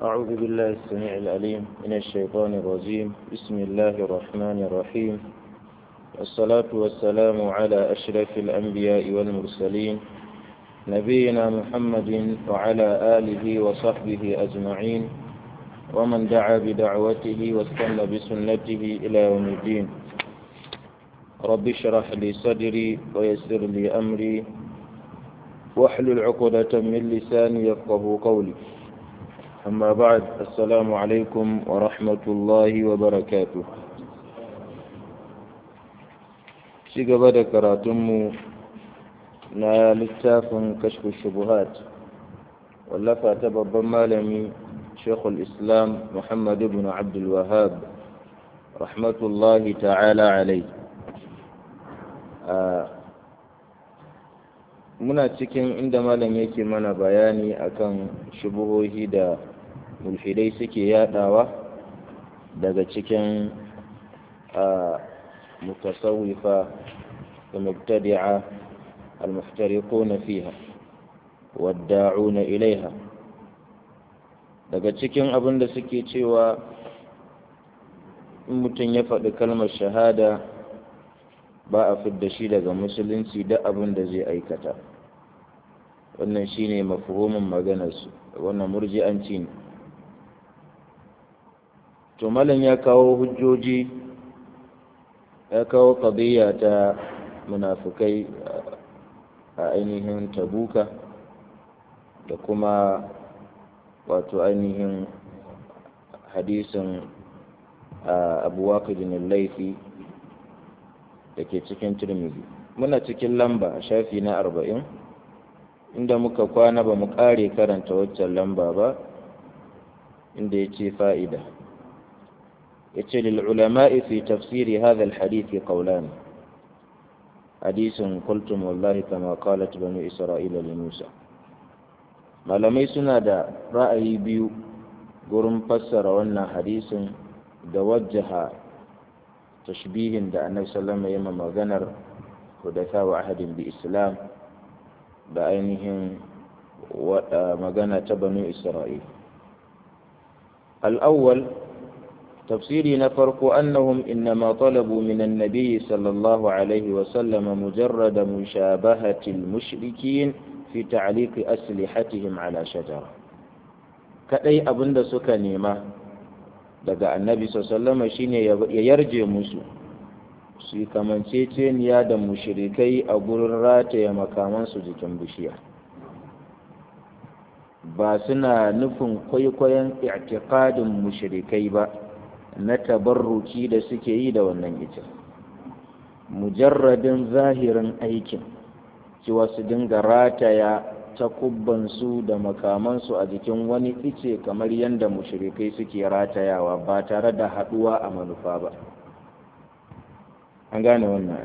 أعوذ بالله السميع العليم من الشيطان الرجيم بسم الله الرحمن الرحيم والصلاة والسلام على أشرف الأنبياء والمرسلين نبينا محمد وعلى آله وصحبه أجمعين ومن دعا بدعوته واستنى بسنته إلى يوم الدين رب اشرح لي صدري ويسر لي أمري واحلل عقدة من لساني يفقه قولي أما بعد السلام عليكم ورحمة الله وبركاته ci gaba da karatunmu na littafin kashfu shubuhat wallafa ta babban malami shekul islam muhammad ibn abdul wahab rahmatullahi ta'ala alai muna cikin inda malam yake mana bayani akan shubuhohi da mulhidai suke yadawa daga cikin متصوفة ومبتدعة المحترقون فيها والداعون إليها daga cikin abin da suke cewa in mutum ya faɗi kalmar shahada ba a fidda shi daga musulunci da abin da zai aikata wannan shine mafhumin maganarsu wannan murji'anci ne to malam ya kawo hujjoji ya kawo ƙadiyya ta munafukai a ainihin tabuka da kuma wato ainihin hadisin abu waƙidin laifi da ke cikin turmidi muna cikin lamba a shafi na arba'in inda muka kwana ba mu ƙare karanta waccan lamba ba inda ya ce fa'ida yace lil ulama'i fi tafsiri hadha al hadith qawlan hadisin qultum wallahi kama qalat banu isra'ila li musa malamai suna da ra'ayi biyu gurin fassara wannan hadisin da wajjaha tashbihin da annabi sallallahu alaihi wasallam maganar hudatha wa ahadin bi islam da ainihin magana ta banu isra'ila al-awwal تفسيري نفرق أنهم إنما طلبوا من النبي صلى الله عليه وسلم مجرد مشابهة المشركين في تعليق أسلحتهم على شجرة كأي أبند سكنيمة daga annabi sallama shine ya yarje musu su yi kamanceceniya da mushrikai a gurin rataye makamansu jikin bishiya ba suna nufin kwaikwayon i'tiqadin mushrikai ba na tabarruki da suke yi da wannan ita mujarradin zahirin aikin cewa su dinga rataya takubbansu da makamansu a jikin wani ice kamar yadda mushrikai suke ratayawa ba tare da haɗuwa a manufa ba an gane wannan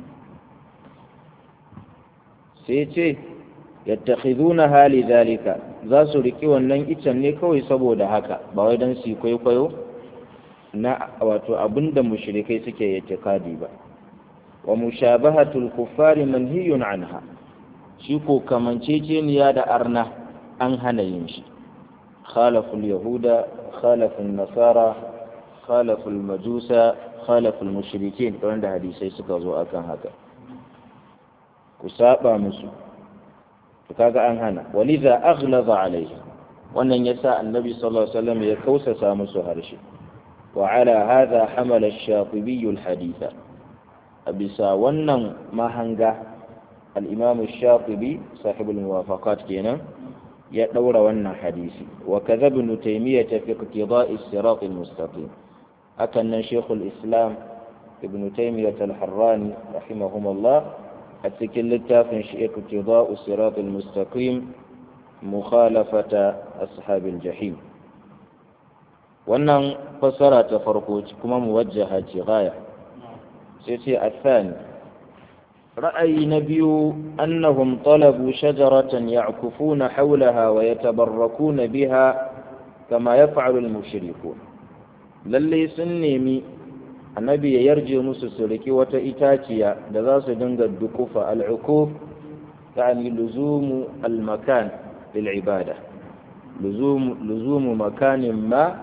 sai ce yattakhiduna hali zalika za su riki wannan icen ne kawai saboda haka ba wai don su kwaikwayo na wato abinda mushrikai suke itikadi ba wa mushabahatul kuffari manhiyun anha shi ko kamanceceniya da arna an hana yin shi khalaful yahuda khalaful nasara khalaful majusa khalaful mushrikin wanda hadisai suka zo akan haka ku saba musu to kaga an hana waliza aghlaza alaihi wannan yasa annabi sallallahu alaihi wasallam ya kausasa musu harshe وعلى هذا حمل الشاطبي الحديث أبسا ونن ما هنجا الإمام الشاطبي صاحب الموافقات كينا يدور ونن حديثي وكذا ابن تيمية في اقتضاء الصراط المستقيم أكن شيخ الإسلام ابن تيمية الحراني رحمهم الله أتكل التافن اقتضاء الصراط المستقيم مخالفة أصحاب الجحيم wannan fassara ta farko kuma muwajjaha ce gaya sai ce athani ra'ayi na biyu annahum talabu shajaratan ya'kufuna hawlaha wa yatabarrakuna biha kama yaf'alu al-mushrikun lalle sun nemi annabi ya yarje musu su riki wata itaciya da za su dinga dukufa al-ukuf yani luzumu al-makan lil ibada لزوم, لزوم مكان ما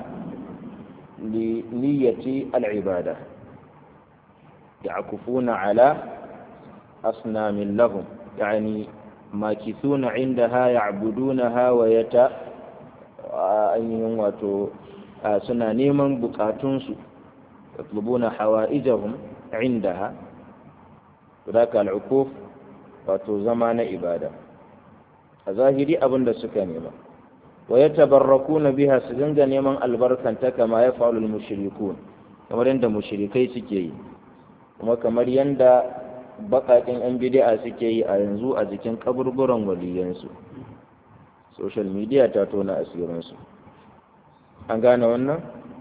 لنية العبادة يعكفون على أصنام لهم يعني ماكثون عندها يعبدونها ويت أيهم واتو سنا نيمان بكاتونسو يطلبون حوائجهم عندها ذاك العكوف wato zama na ibada a zahiri abin da suka nema wa ya tabarraku na biha su dinga neman albarkanta kama ya fa'alul mushrikun kamar yadda mushrikai suke yi kuma kamar yadda baƙaƙen yan bid'a suke yi a yanzu a jikin kaburburan waliyansu social media ta tona asirinsu an gane wannan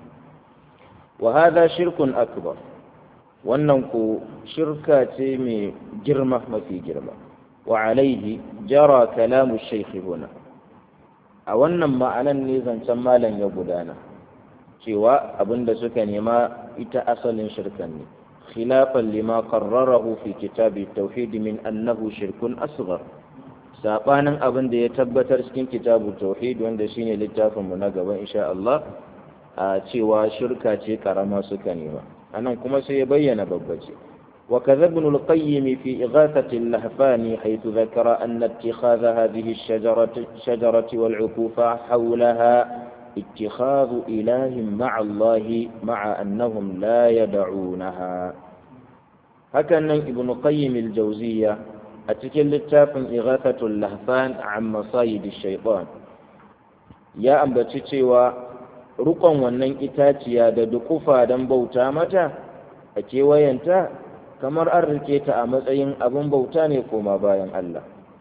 wa hada shirkun akbar wannan ko shirka ce mai girma mafi girma wa alaihi jara kalamu shaykhi huna a wannan ma'anan ne zancen malam ya gudana cewa abinda suka nema ita asalin shirkan ne khilafan lima qarrarahu fi kitabi tauhid min annahu shirkun asghar sabanin abin da ya tabbatar cikin kitabu tauhid wanda shine littafin mu na gaba insha Allah a cewa shirka ce karama suka nema anan kuma sai ya bayyana babbace وكذا ابن القيم في إغاثة اللهفان حيث ذكر أن اتخاذ هذه الشجرة شجرة والعكوف حولها اتخاذ إله مع الله مع أنهم لا يدعونها هكذا ابن قيم الجوزية أتكل التاف إغاثة اللهفان عن مصايد الشيطان يا أنبتشي rukon wannan itaciya da dukufa don bauta mata a kewayenta kamar an rike ta a matsayin abin bauta ne koma bayan Allah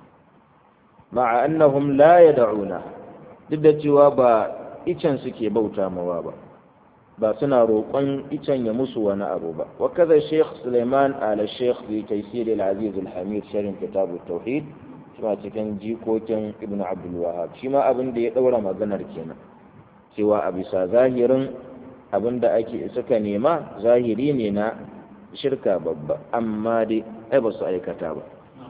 ma'a annahum la yad'una duk da cewa ba icen suke bauta mawa ba ba suna roƙon icen ya musu wani abu ba wa kaza Sheikh Sulaiman ala Sheikh fi Taysir al-Aziz al-Hamid sharhin kitab at-Tauhid shi ma cikin jikokin Ibn Abdul Wahhab shi ma abin da ya daura maganar kenan cewa a bisa zahirin abin da ake suka nema zahiri ne na shirka babba amma dai ai ba su aikata ba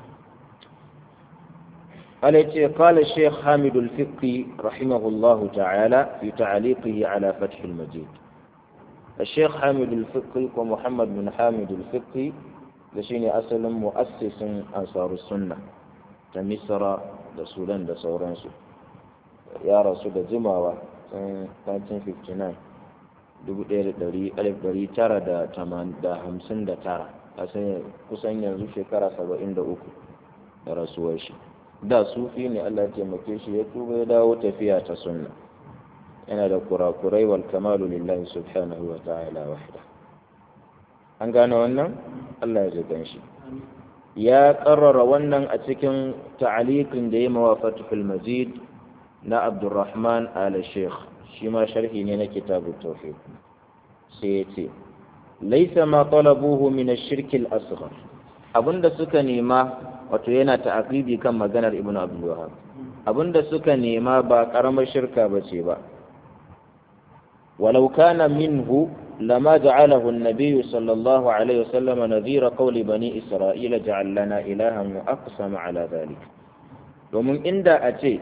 عليه قال الشيخ حامد الفقي رحمه الله تعالى في تعليقه على فتح المجيد الشيخ حامد الفقي ومحمد بن حامد الفقي لشيني أصل مؤسس أنصار السنة تمسر رسولا لسورانسو يا رسول جماوة 1959 dubu ɗaya da ɗari alif ɗari tara da hamsin da tara a kusan yanzu shekara saba'in da uku da rasuwar shi da sufi ne Allah taimake shi ya tuba ya dawo tafiya ta sunna yana da kurakurai wal kamalu lillahi subhanahu wa ta'ala wahda an gane wannan Allah ya jigan shi ya karrara wannan a cikin ta'aliqin da ya mawa fatul majid na abdurrahman ala sheikh shi ma sharhi ne na kitabu tauhid sai ya ce laisa ma talabuhu min ash-shirk al-asghar abinda suka nema wato yana ta'aqibi kan maganar ibnu abdul wahhab abinda suka nema ba karamar shirka bace ba walau kana minhu lama ja'alahu an-nabiy sallallahu alaihi wasallam nadhira qawli bani isra'ila ja'al lana ilahan wa aqsama ala dhalik domin inda a ce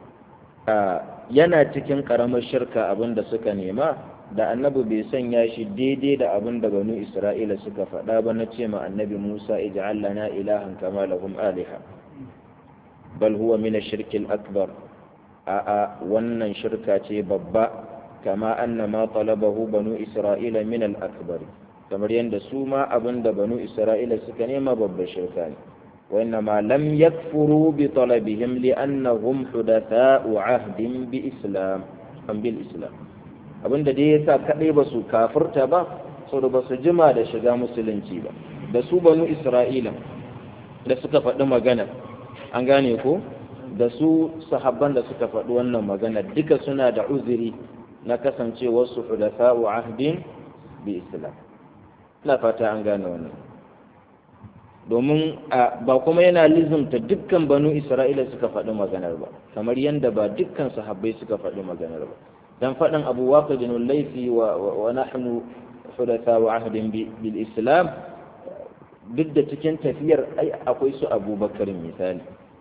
yana cikin karamar shirka abinda suka nema da annabi bai sanya shi daidai da abin da banu isra'ila suka faɗa ba na ce ma annabi musa ij'al lana ilahan kama lahum aliha bal huwa min ash-shirk al-akbar a a wannan shirka ce babba kama anna ma talabahu banu isra'ila min al-akbar kamar yadda su ma abin da banu isra'ila suka nema babbar shirka ne وإنما لم يكفروا بطلبهم لأنهم حدثاء عهد بإسلام أم بالإسلام abin da dai ya sa kaɗai ba su kafirta ba saboda ba su jima da shiga musulunci ba da su banu isra'ila da suka faɗi magana an gane ko da su sahabban da suka faɗi wannan magana duka suna da uzuri na kasancewar su hudatha'u ahdin bi islam ina fata an gane wannan domin ba kuma yana lizumta dukkan banu isra'ila suka faɗi maganar ba kamar yadda ba dukkan sahabbai suka faɗi maganar ba dan faɗin abu waqidin laifi wa wa nahnu hudatha wa ahdin bil islam duk da cikin tafiyar ai akwai su abubakar misali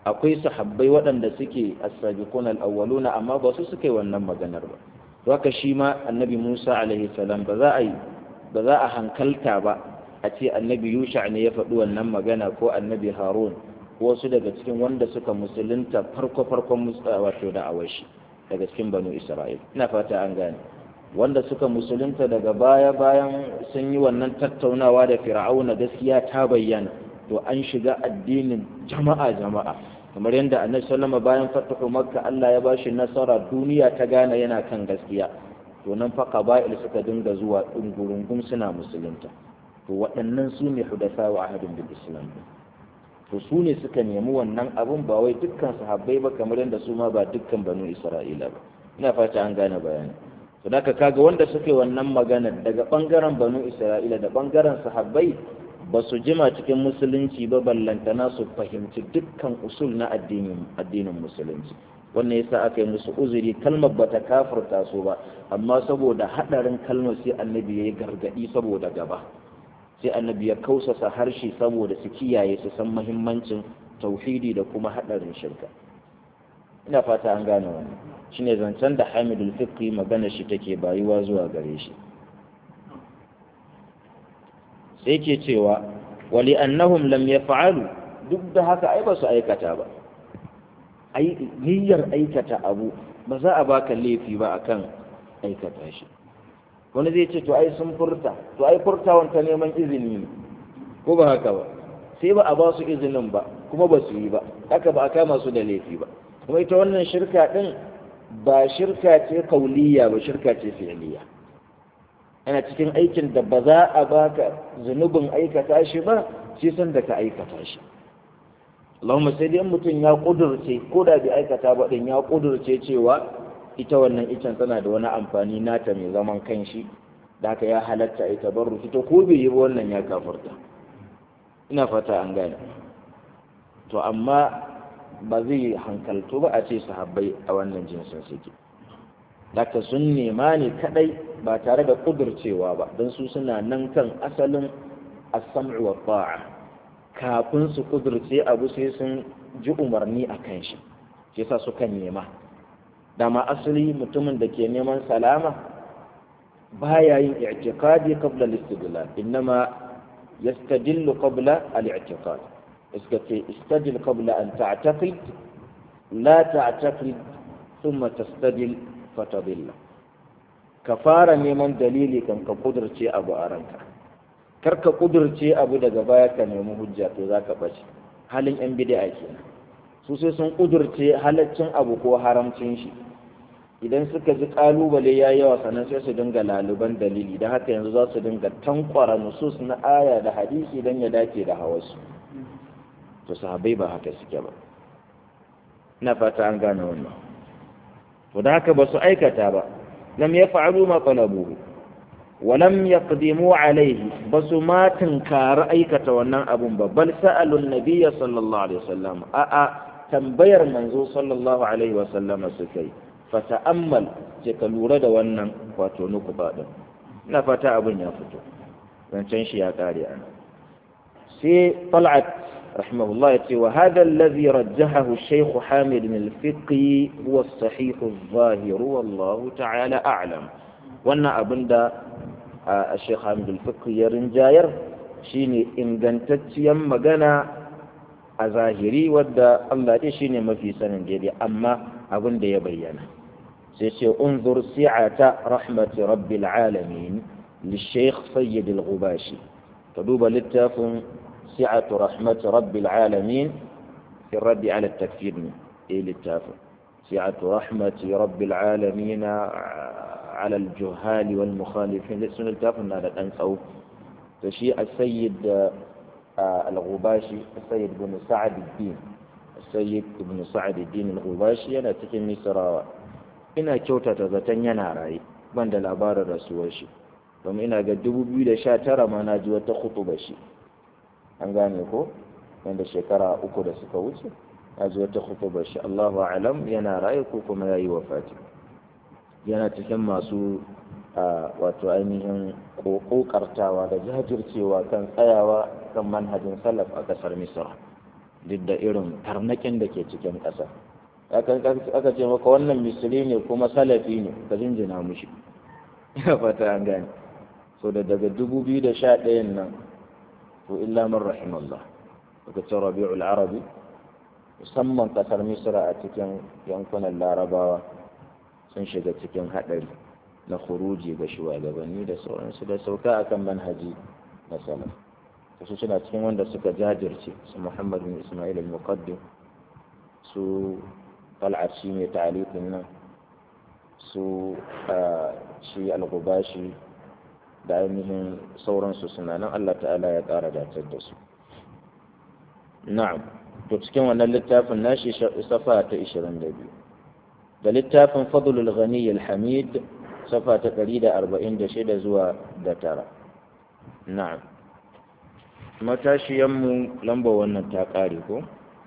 akwai sahabbai waɗanda suke as-sabiqun al-awwaluna amma ba su suka yi wannan maganar ba to haka shi ma annabi Musa alaihi salam ba za a yi ba za a hankalta ba a ce annabi Yusha ne ya faɗi wannan magana ko annabi Harun ko wasu daga cikin wanda suka musulunta farko farkon wato da awashi daga cikin banu Isra'il ina fata an gane wanda suka musulunta daga baya bayan sun yi wannan tattaunawa da fir'auna gaskiya ta bayyana to an shiga addinin jama'a jama'a kamar yadda annabi sallama bayan fatahu makka Allah ya bashi nasara duniya ta gane yana kan gaskiya to nan fa qaba'il suka dinga zuwa dungurungum suna musulunta to waɗannan su ne hudasa wa ahadin bil islam to su ne suka nemi wannan abun ba wai dukkan sahabbai ba kamar yadda su ma ba dukkan banu isra'ila ba ina fata an gane bayani to da kaga wanda suke wannan magana daga bangaren banu isra'ila da bangaren sahabbai ba su jima cikin musulunci ba ballantana su fahimci dukkan usul na addinin addinin musulunci wannan yasa aka yi musu uzuri kalmar bata kafirta su ba amma saboda hadarin kalmar sai annabi yayi gargadi saboda gaba sai annabi ya kausasa harshe saboda su kiyaye su san muhimmancin tauhidi da kuma hadarin shirka ina fata an gane wannan shine zancen da Hamidul Fiqhi magana shi take bayuwa zuwa gare shi sai ke cewa wali annahum lam yaf'alu duk da haka ai ba su aikata ba ai niyyar aikata abu ba za a baka laifi ba akan aikata shi wani zai ce to ai sun furta to ai furtawan ta neman izini ne ko ba haka ba sai ba a ba su izinin ba kuma ba su yi ba haka ba a kama su da laifi ba kuma ita wannan shirka din ba shirka ce kauliya ba shirka ce fi'liya yana cikin aikin da ba za a baka zunubin aikata shi ba shi san da ka aikata shi Allahumma sai dai mutum ya kudurce ko da bai aikata ba din ya kudurce cewa ita wannan icen tana da wani amfani nata mai zaman kanshi da haka ya halatta a tabarruki to ko bai yi ba wannan ya kafurta ina fata an gane to amma ba zai hankalto ba a ce sahabbai a wannan jinsin suke Daka sun nema ne kadai ba tare da kudurcewa ba don su suna nan kan asalin as-sam'u wa ta'a kafin su kudurce abu sai sun ji umarni a kan shi shi yasa suka nema dama asali mutumin da ke neman salama baya yin i'tiqadi qabla al-istidlal innama yastadillu qabla al-i'tiqad iska ce istadil qabla an ta'taqid la ta'taqid thumma tastadil fatadilla ka fara neman dalili kan ka kudurce abu a ranka kar ka kudurce abu daga baya ka nemi hujja to za ka bace halin yan bid'a kenan su sai sun kudurce halaccin abu ko haramcin shi idan suka ji kalubale ya yawa sannan sai su dinga laluban dalili da haka yanzu za su dinga tankwara nusus na aya da hadisi don ya dace da hawasu to sahabbai ba haka suke ba ina fata an gane wannan to da haka ba su aikata ba lam yaf'alu ma talabuhu wa lam yaqdimu alayhi ba su ma tunkari aikata wannan abun ba bal sa'alu an-nabiy sallallahu alaihi wasallam a a tambayar manzo sallallahu alaihi wasallam suka yi fa ta'ammal je ka lura da wannan wato nukuba din ina fata abun ya fito zancen shi ya kare ana sai tal'at رحمه الله يتي وهذا الذي رجحه الشيخ حامد من الفقه هو الصحيح الظاهر والله تعالى أعلم وانا أبندا الشيخ حامد الفقه يرنجاير شيني إن قنتت يمغنا أظاهري ودا الله دي شيني ما في سنة جدي أما أبندا يبينا سيشي انظر سعة رحمة رب العالمين للشيخ سيد الغباشي تدوب للتافن سعة رحمة رب العالمين في الرد على التكفير إيه للتافه سعة رحمة رب العالمين على الجهال والمخالفين لسن التافه هذا الأنسو فشيء السيد الغباشي السيد بن سعد الدين السيد بن سعد الدين الغباشي أنا تكن مصر ina kyautata zaton yana raye ban da labarin rasuwar shi domin ina ga 2019 ma na ji wata khutuba shi an gane ko wanda shekara uku da suka wuce a ji wata khutubar shi Allahu alam yana raye ko kuma yayi wafati yana cikin masu wato ainihin kokartawa da jajircewa kan tsayawa kan manhajin salaf a kasar misra duk da irin tarnakin da ke cikin ƙasa aka ce maka wannan misali ne kuma salafi ne ka jinjina mushi ya fata an gane so da daga 2011 nan to illa man rahimallah aka ce rabi'ul arabi musamman kasar misra a cikin yankunan larabawa sun shiga cikin haɗari na khuruji ga shugabanni da sauransu da sauka akan manhaji na salaf su suna cikin wanda suka jajirce su muhammad bin ismail al-muqaddim su tal'at shi mai ta'aliqin nan su shi al-gubashi da ainihin sauransu suna nan Allah ta'ala ya ƙara datar da su na'am to cikin wannan littafin nashi safa ta 22 da littafin fadlul ghani al-hamid safa ta 146 zuwa da tara na'am matashiyanmu lamba wannan ta ƙare ko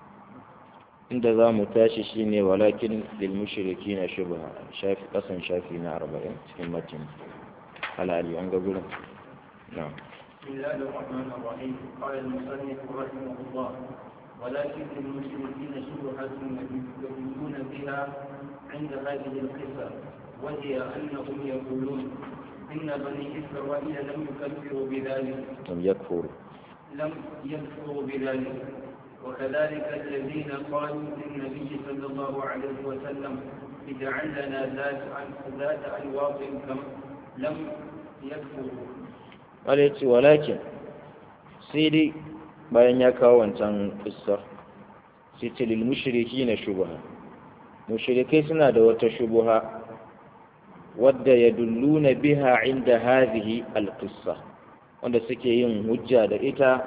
inda za mu tashi shine walakin lil mushriki na shubha shafi kasan shafi na 40 cikin matin halali an ga gurin na'am بسم الله الرحمن الرحيم قال المصنف رحمه الله ولكن للمشركين شبهة يدلون بها عند هذه القصة وهي أنهم يقولون إن بني إسرائيل لم يكفروا بذلك لم يكفروا لم يكفروا بذلك وكذلك الذين قالوا للنبي صلى الله عليه وسلم اجعل لنا ذات ذات أنواط كما لم يكفروا wale ce walakin sai dai bayan ya kawo wancan kissar sai ce lil mushriki na shubha mushrikai suna da wata shubha wadda ya dulluna biha inda hadhihi alqissa wanda suke yin hujja da ita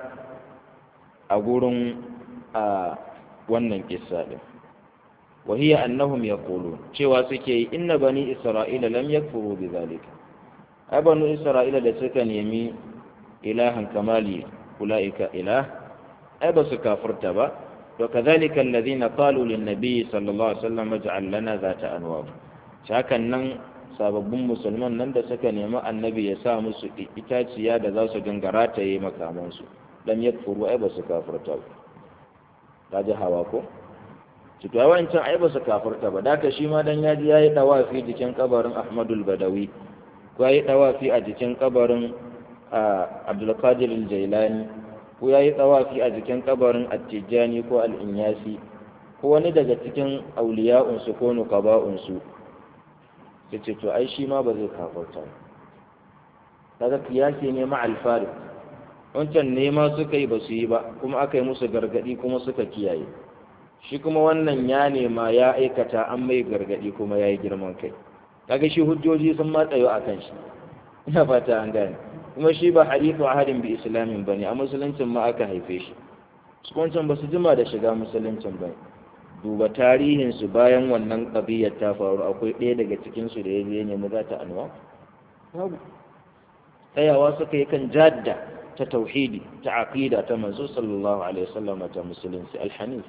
a gurin a wannan kissa din وهي أنهم يقولون cewa suke yi inna bani isra'ila lam yakfuru bidhalika ai banu isra'ila da suka nemi ilahan kamali ulaika ilah ai ba su kafirta ba to kadhalika alladhina qalu lin nabiy sallallahu alaihi wasallam ij'al lana zata anwab hakan nan sababbin musulman nan da suka nemi annabi ya sa musu itaciya da za su gangara ta yi makamansu lam yakfuru ai ba su kafirta ba ta ji hawa ko to ai wancan ai ba su kafirta ba daka shi ma dan yaji yayi dawafi jikin kabarin Ahmadul Badawi ko yayi dawafi a jikin kabarin Abdul Qadir Al-Jailani ko yayi dawafi a jikin kabarin At-Tijani ko Al-Inyasi ko wani daga cikin auliya'un su ko nuqaba'un su yace to ai shi ma ba zai kafirta ba kaga kiyasi ne ma al-farid wancan nema suka yi ba su yi ba kuma aka yi musu gargadi kuma suka kiyaye shi kuma wannan ya nema ya aikata an mai gargadi kuma ya yi girman kai kaga shi hujjoji sun matsayo a kan shi ina fata an gane kuma shi ba hadithu ahadin bi islamin bane a musuluncin ma aka haife shi su wancan ba su jima da shiga musuluncin ba duba tarihin su bayan wannan kabiyar ta faru akwai ɗaya daga cikin su da ya je nemi za ta anwa babu tsayawa suka yi kan jadda ta tauhidi ta aqida ta manzo sallallahu alaihi wasallam ta musulunci alhanif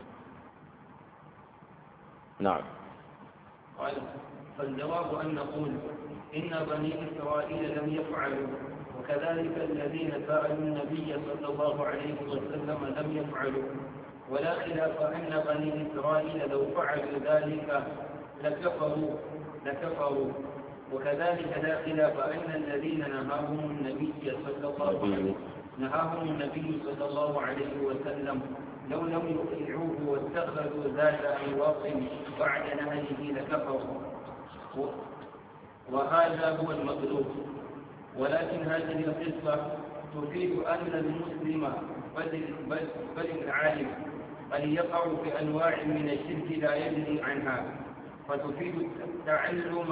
نعم قال فالجواب أن نقول إن بني إسرائيل لم يفعلوا وكذلك الذين سألوا النبي صلى الله عليه وسلم لم يفعلوا ولا خلاف أن بني إسرائيل لو فعلوا ذلك لكفروا لكفروا وكذلك لا خلاف أن الذين نهاهم النبي صلى الله عليه نهاهم النبي صلى الله عليه وسلم لو لم يطيعوه واتخذوا ذات أنواط بعد نهيه لكفروا وهذا هو المطلوب ولكن هذه القصة تفيد أن المسلم بل, بل, بل العالم قد يقع في أنواع من الشرك لا يدري عنها فتفيد التعلم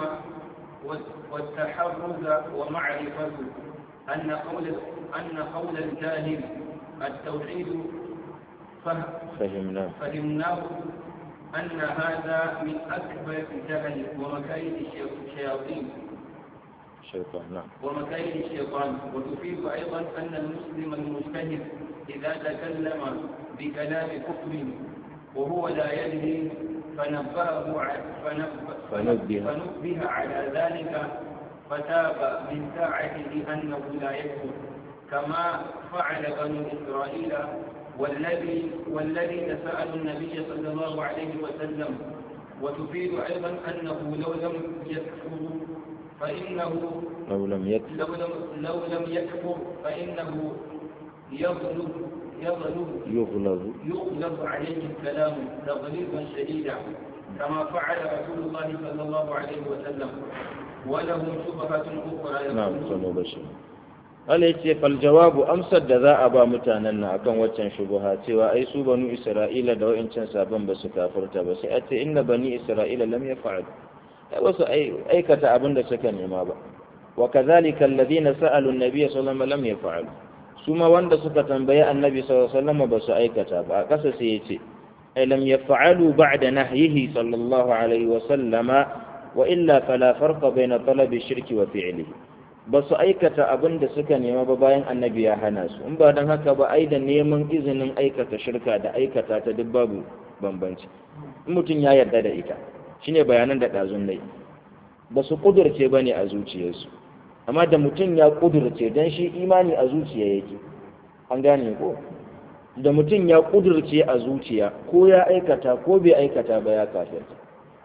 والتحرز ومعرفة أن قول أن قول الجاهل التوحيد فهمناه فهمناه أن هذا من أكبر الجهل ومكايد الشياطين شيطان نعم ومكايد الشيطان وتفيد أيضا أن المسلم المجتهد إذا تكلم بكلام كفر وهو لا يدري فنبهه ع- فنبه, فنبه. فنبه على ذلك فتاب من ساعته أنه لا يكفر كما فعل بنو إسرائيل والذي والذين سألوا النبي صلى الله عليه وسلم وتفيد أيضا أنه لو لم يكفروا فإنه لو لم يكفر لو لم, لو لم يكفر فإنه يغلب يغلب يغلظ يغلب عليه الكلام تغليظا شديدا كما فعل رسول الله صلى الله عليه وسلم ولهم شبهة أخرى نعم يقولون sanu bashi Allah ya ce fal jawabu amsar da za a ba mutanen nan akan waccan shubuha cewa ai su banu Isra'ila da wa'ancan sabon ba su kafirta ba sai a ce inna bani Isra'ila lam yaf'al ai wasu ai- aikata abin da suka nema ba wa kadhalika alladhina sa'alu an-nabiy sallallahu alaihi wasallam lam yaf'al su ma wanda suka tambayi annabi sallallahu alaihi wasallam ba su aikata ba a kasa sai ya ce ai lam yaf'alu ba'da nahyihi sallallahu alaihi wasallama wa illa fala farqa bayna talabi shirki wa fi'lihi ba su aikata abin da suka nema ba bayan annabi ya hana su in ba don haka ba ai da neman izinin aikata shirka da aikata ta duk babu bambanci in mutum ya yarda da ita shine bayanan da ɗazun dai ba su ƙudurce ba ne a zuciyarsu amma da mutum ya ƙudurce don shi imani a zuciya yake an gane ko da mutum ya ƙudurce a zuciya ko ya aikata ko bai aikata ba ya kafirta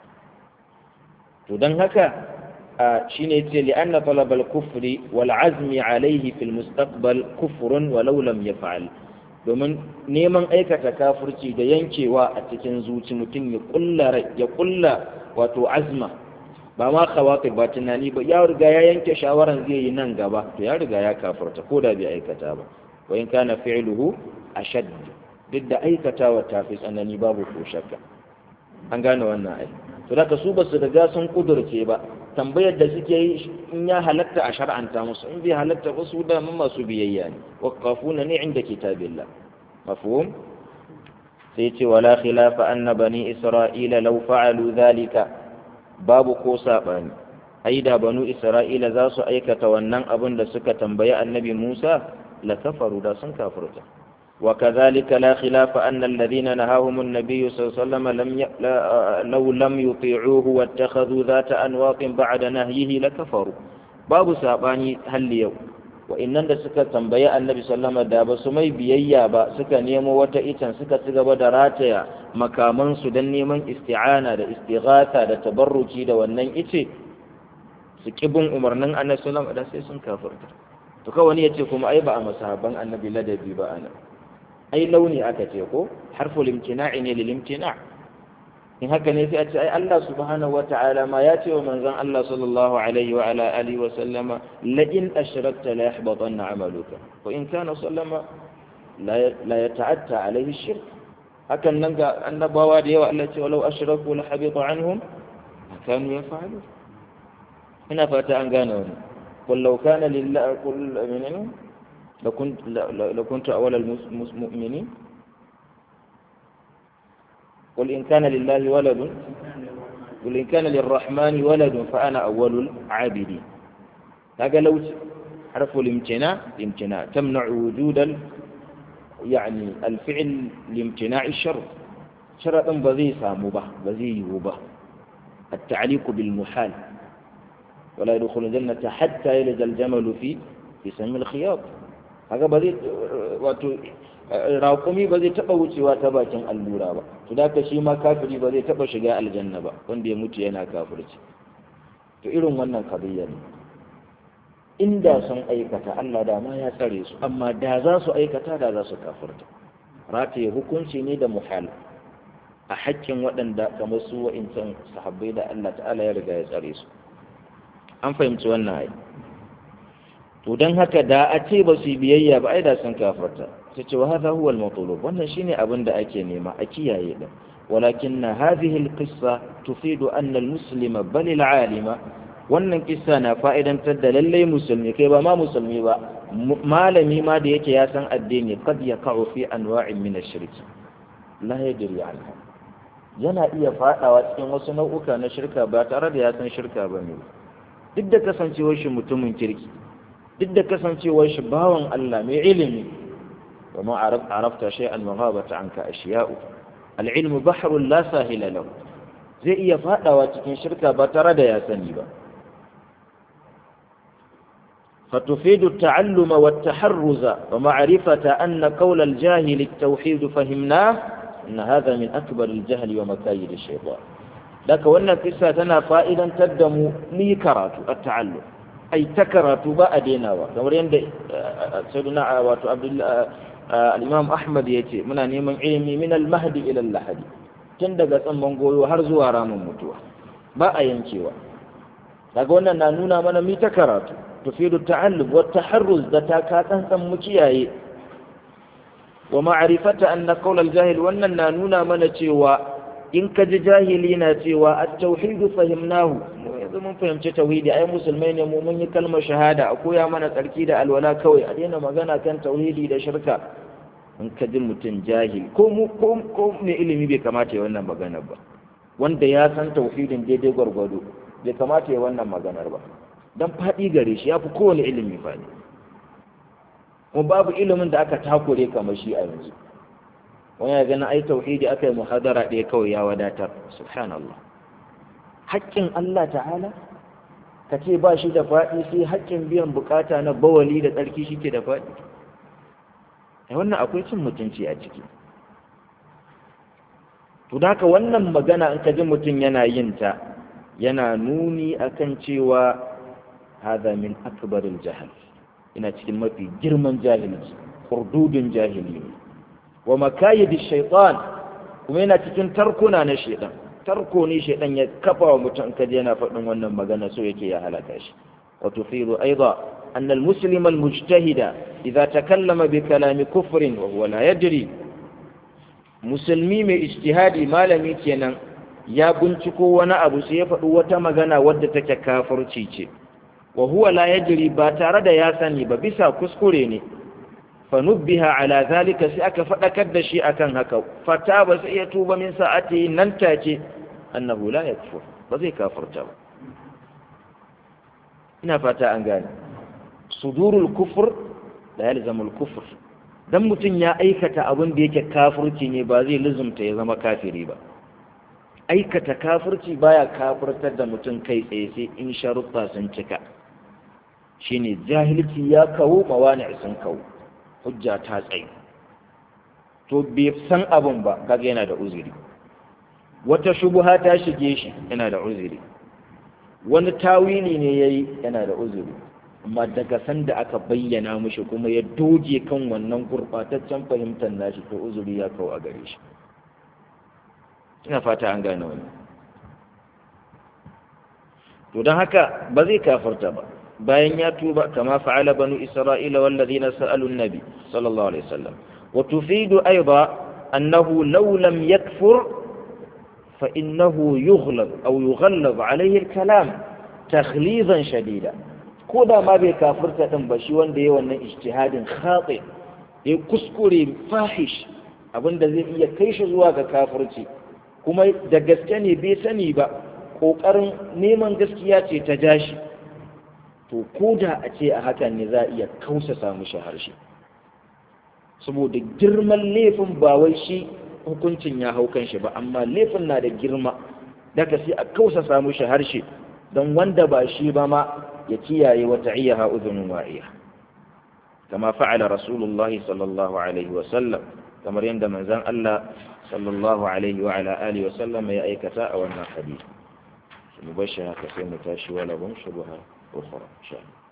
to don haka shine yace li anna talab al-kufri wal azmi alayhi fil mustaqbal kufrun walau lam yaf'al domin neman aikata kafirci da yankewa a cikin zuci mutum ya kulla ya kulla wato azma ba ma khawatir ba tunani ba ya riga ya yanke shawaran zai yi nan gaba to ya riga ya kafirta ko da bai aikata ba wa in kana fi'luhu ashad duk da aikatawa ta fi tsanani babu ko shakka an gane wannan ai to da su ba su riga sun kudurce ba tambayar da suke yi in ya halatta a shar'anta musu in bai halatta ba su da mun masu biyayya ne waqafuna ne inda kitabillah mafhum sai ce wala khilafa anna bani isra'ila law fa'alu dhalika babu ko sabani ai da banu isra'ila za su aikata wannan abin da suka tambayi annabi Musa la kafaru da sun kafirta وكذلك لا خلاف أن الذين نهاهم النبي صلى الله عليه وسلم لم ي... لا... لو لم يطيعوه واتخذوا ذات أنواط بعد نهيه لكفروا باب ساباني هل يوم وإن da suka tambayi annabi sallama da ba su mai biyayya ba suka nemo wata itan suka ci gaba da rataya makamansu don neman isti'ana da istighatha da tabarruki da wannan ice su kibin umarnin annabi sallama da sai sun kafirta to kawai ya ce kuma ai ba a masahaban annabi ladabi ba ana ai launi aka ce ko harful imtina'i ne lil imtina' in haka ne sai a ce ai Allah subhanahu wata'ala ma ya ce wa manzon Allah sallallahu alaihi wa ala alihi wa sallama la in ashrakta la yahbatanna 'amaluka wa in kana sallama la la yata'atta alaihi shirk hakan nan ga annabawa da yawa Allah ce walau ashraku la habita anhum ma kanu yaf'alun ina fata an gane wannan qul law kana lillahi qul minna لكنت لكنت أول المؤمنين قل إن كان لله ولد قل إن كان للرحمن ولد فأنا أول العابدين هذا لو حرف الامتناع الامتناع تمنع وجود ال يعني الفعل لامتناع الشر شرط بذي سامبه بذي وبه التعليق بالمحال ولا يدخل الجنة حتى يلج الجمل في في سم الخياط haka ba zai wato raƙumi ba zai taɓa wucewa ta bakin allura ba to da ka shi ma kafiri ba zai taɓa shiga aljanna ba wanda ya mutu yana kafirci to irin wannan kadiyya ne inda sun aikata Allah da ma ya tsare su amma da za su aikata da za su kafirta rataye hukunci ne da muhal a haƙƙin waɗanda kamar su wa'incan sahabbai da Allah ta'ala ya riga ya tsare su an fahimci wannan ai to don haka da a ce ba su biyayya ba ai da sun kafarta ta ce wa hadha huwa al-matlub wannan shine abin da ake nema a kiyaye din walakin hadhihi al-qissa tufidu anna al-muslima bal al-alima wannan kissa na fa'idantar da lallai musulmi kai ba ma musulmi ba malami ma da yake ya san addini qad yaqa'u fi anwa'in min ash-shirk la yadri anha yana iya fadawa cikin wasu nau'uka na shirka ba tare da ya san shirka ba ne duk da kasancewar shi mutumin kirki duk da kasancewar shi bawan Allah mai ilimi wa ma arafta shay'an maghabata anka ashiya'u al-ilmu bahrun la sahila lahu zai iya fadawa cikin shirka ba tare da ya sani ba فتفيد التعلم والتحرز ومعرفة أن قول الجاهل التوحيد فهمناه إن هذا من أكبر الجهل ومكايد الشيطان لك وأن قصة تنا فائدا تدم ميكرات التعلم أي تكرات بأدينا كما يند سيدنا واتو عبد الإمام أحمد يتي من نيمان علمي من المهد إلى اللحد تندق تنبن قوي هرزوا رام متوى ba a yankewa daga wannan na nuna mana mi ta karatu tufidu ta'allum wa taharruz da ta ka tsantsan mu kiyaye wa ma'rifata anna qawl al-jahil wannan na nuna mana cewa in ka ji jahili na cewa at-tauhid fahimnahu mu yanzu mun fahimci tauhidi ai musulmai ne mu mun yi kalmar shahada a koya mana tsarki da alwala kawai a daina magana kan tauhidi da shirka in ka ji mutum jahil ko mu ko ko mai ilimi bai kamata ya wannan maganar ba wanda ya san tauhidin daidai gwargwado bai kamata ya wannan maganar ba don faɗi gare shi ya fi kowane ilimi faɗi kuma babu ilimin da aka takure kamar shi a yanzu wani ya gani ai tauhidi aka yi muhadara ɗaya kawai ya wadatar subhanallah haƙƙin Allah ta'ala ka ce ba shi da faɗi sai haƙƙin biyan bukata na bawali da tsarki shi ke da faɗi wannan akwai cin mutunci a ciki to da wannan magana in ka ji mutum yana yin ta yana nuni akan cewa hada min akbaril jahal ina cikin mafi girman jahilci hurdudin jahili wa makayid shaitan kuma yana cikin tarkuna na shaitan tarko ne shaitan ya kafa wa mutum in ka ji yana faɗin wannan magana so yake ya halaka shi wa tufidu aidan أن المسلم المجتهد إذا تكلم بكلام كفر وهو لا يدري musulmi mai ijtihadi malami kenan ya binciko wani abu sai ya faɗi wata magana wadda take kafirci ce wa huwa la yajri ba tare da ya sani ba bisa kuskure ne fa nubbiha ala zalika sai aka faɗakar da shi akan haka fata ba sai ya tuba min sa'ati nan take annahu la yakfur ba zai kafirta ba ina fata an gane sudurul kufur la yalzamul kufur dan mutum ya aikata abin da yake kafirci ne ba zai lizumta ya zama kafiri ba aikata kafirci baya kafirtar da mutum kai tsaye sai in sharuɗa sun cika shine jahilci ya kawo mawani sun kawo hujja ta tsaye to bai san abin ba kaga yana da uzuri wata shubuha ta shige shi yana da uzuri wani tawili ne yayi yana da uzuri amma daga sanda aka bayyana mushi kuma ya doge kan wannan gurɓataccen fahimtar nashi to uzuri ya kawo a gare shi ina fata an gane wani to don haka ba zai kafarta ba bayan ya tuba kama fa'ala banu isra'ila wallazina sa'alu nabi sallallahu alaihi wasallam wa tufidu aidan annahu law lam yakfur fa innahu yughlab aw yughallab alayhi al-kalam takhlizan shadida ko da ma bai kafirta din ba shi wanda ya wannan ijtihadin khati ya kuskure fahish abinda zai iya kai shi zuwa ga kafirci kuma da gaske ne bai sani ba kokarin neman gaskiya ce ta jashi to ko da a ce a hakan ne za a iya kausa samu shi harshe saboda girman laifin ba wai shi hukuncin ya hau kan shi ba amma laifin na da girma daga sai a kausa samu shi harshe don wanda ba shi ba ma ya kiyaye wata iyaha uzunin wa'iya kama fa'ala rasulullahi sallallahu alaihi wasallam kamar yadda manzan Allah sallallahu alaihi wa ala alihi wasallam ya aikata a wannan hadisi mu bashi haka sai mu tashi wala bun shubha ukhra insha Allah